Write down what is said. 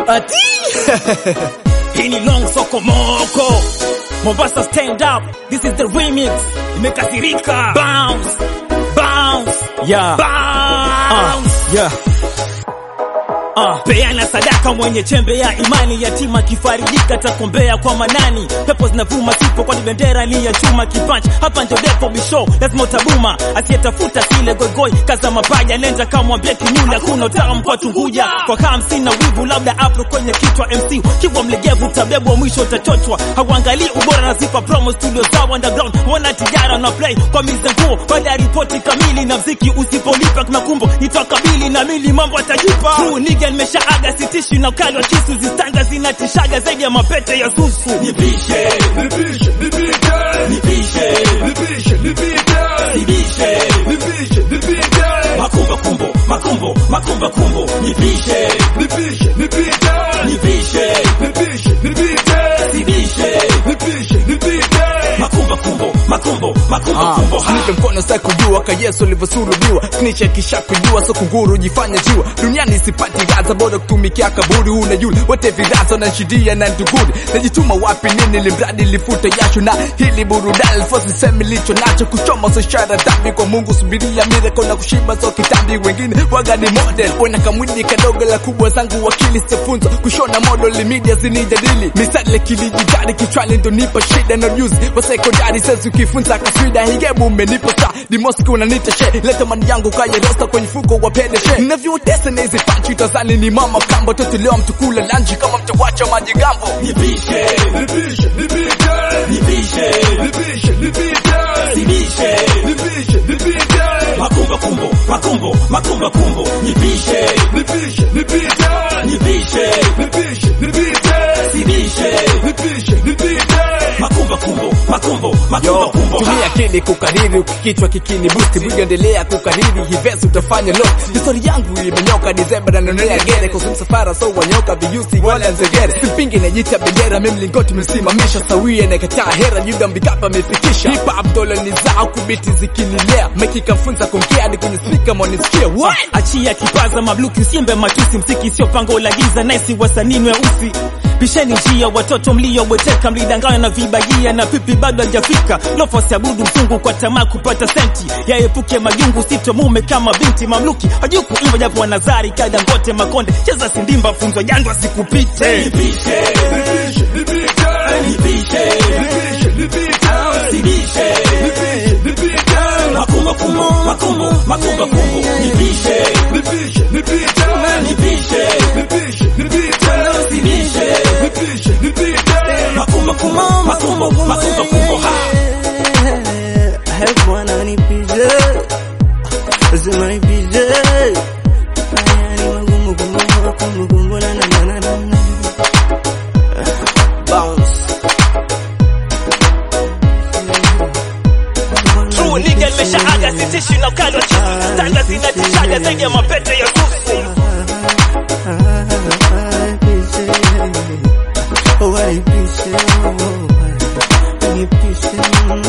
ati hii ni long soko moko Mombasa stand up this is the remix imekasirika bounce bounce yeah bounce uh, yeah Uh, peana sadaka mwenye chembe ya imani, yatima kifarijika takombea kwa manani. Pepo zinavuma sipo, kwani bendera ni ya chuma kipanch. Hapa ndio depo bisho, lazima utabuma. Asiyetafuta sile goigoi, kaza mapaja, nenda kamwambie kinyula, kuna utamu kwa tunguja. Kwa kaa hamsini na wivu, labda apro kwenye kichwa MC kibwa mlegevu, utabebwa mwisho utachochwa. Hauangalii ubora na sifa, promo studio za underground, wana tijara na play kwa mizenguo, baada ya ripoti kamili na mziki usipolipa kuna kumbo nitakabili na mili mambo atajipa True nigga nimeshaaga sitishi na ukali wa kisu zistanga zinatishaga zaidi ya mapete ya susu Nipishe, nipishe, nipite. nipishe Nipishe, nipite. nibishe Nipishe, nipite. makumba kumbo makumbo makumba kumbo nipishe Nipishe, nipite. nipishe Nipishe, nipite. sibishe Nipishe, nipite. makumba kumbo makumbo makumba kumbo ha Nipe mkono sa kujua ka Yesu alivyosulubiwa Snitch kisha kujua so kunguru jifanya jiwa Duniani sipati gaza bora kutumikia kaburi Una yule wote virazo na shidia na nduguri Najituma wapi nini limradi lifute jasho Na hili burudani fosi semi licho nacho Kuchoma so ishara dhambi kwa Mungu subiria miracle na kushiba so kitambi Wengine waga ni model Wena kamwili kadogo la kubwa zangu wakili sifunzo Kushona model media zinijadili Misale kilijidari kichwani ndo nipa shida na juzi Wa sekondari sasa ukifunza kaswida Higebu umenipa saa Di Moscow unanita she Leta mani yangu kaya rosta kwenye fuko wa pede she Navyotesa na hizi panchi utazani ni mama kambo Toto leo mtukula lanji kama mtawacha majigambo nipishe Nipishe, nipite. nipishe Nipishe, nipite. sibishe Nipishe, nipite. makumba kumbo makumbo makumba kumbo nipishe Nipishe, nipite. nipishe Nipishe, nipite. Sibishe Nipishe, nipite. makumba kumbo makumbo makumba Yo, kumbo tumia akili kukariri ukikichwa kikini boost Bwiga endelea kukariri hivesi utafanya lo Histori yangu imenyoka Disemba na nonelea gere Kwa msafara so wanyoka viyusi wala nzegere Simpingi najita bendera mimi mlingoti msimamisha Sawia na kataa hera Yuda mbikapa amefikisha Hip hop dola ni zao kubiti zikinilea Meki kamfunza kuongea hadi kwenye speaker mwanisikia What? achia kipaza mabluki usiembe matusi msiki sio pango la giza naisi wasanii weusi pisheni njia watoto mliobweteka mlidanganywa na vibagia na pipi bado hajafika lofos abudu mfungu kwa tamaa kupata senti yaepuke majungu sito mume kama binti mamluki hajui kuimba japo wanazari kadangote makonde cheza sindimba funzo jandwa sikupite Nipishe, nipite. nipishe Nipishe, nipite. sibishe Nipishe, nipite. makumba kumbo makumbo makumba kumbo nipishe Nipishe, nipite. nipishe Nipishe, nipite. sibishe Nipishe, nipite. makumba kumbo makumbo makumba kumbo ha Bwana nipize, lazima nipize. Haya ni magumu kumbuka, kumbu kumbu na na na na na. Bounce. True nigga nimeshaaga sitishi na ukali wa chizi Stanga zinatishaga zaidi ya mapete ya susu Oh, I appreciate, oh, I appreciate.